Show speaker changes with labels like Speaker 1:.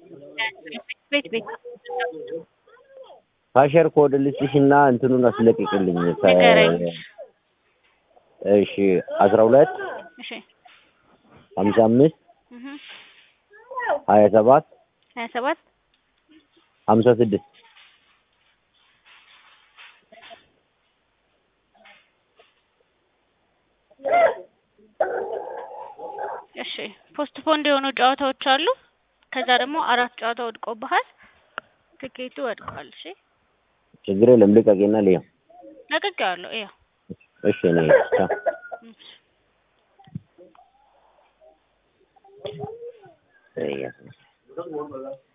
Speaker 1: ቤት ቤት
Speaker 2: ፓሸር ኮድ ልስጥሽ እና እንትኑን አስለቅቅልኝ። ከ-
Speaker 1: ንገረኝ።
Speaker 2: እሺ አስራ ሁለት
Speaker 1: እሺ
Speaker 2: ሀምሳ አምስት
Speaker 1: እህ
Speaker 2: ሀያ ሰባት
Speaker 1: ሀያ ሰባት
Speaker 2: ሀምሳ ስድስት
Speaker 1: እሺ ፖስት ፖንድ የሆኑ ጨዋታዎች አሉ። ከዛ ደግሞ አራት ጨዋታ ወድቆብሃል። ትኬቱ ወድቋል። እሺ
Speaker 2: ችግር የለም ልቀቂና ልየው።
Speaker 1: ለቅቄዋለሁ። ይኸው
Speaker 2: እሺ እኔ ቻው።
Speaker 1: እሺ።
Speaker 2: እያ